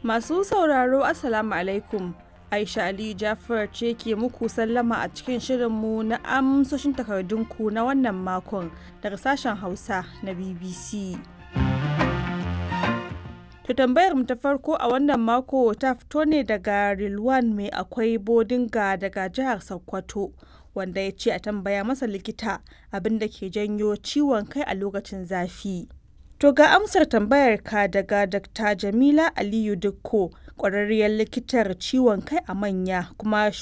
Masu sauraro Assalamu alaikum. Aisha Ali Jafar ce ke muku sallama a cikin shirinmu na amsoshin takardunku na wannan makon daga sashen Hausa na BBC. To tambayar mu ta farko a wannan mako ta fito ne daga Rilwan mai akwai bodinga daga jihar Sokoto wanda ya ce a tambaya masa likita abin da ke janyo ciwon kai a lokacin zafi. To ga amsar tambayar ka daga Dr. Jamila Aliyu Dukko, ƙwararriyar likitar ciwon kai a manya kuma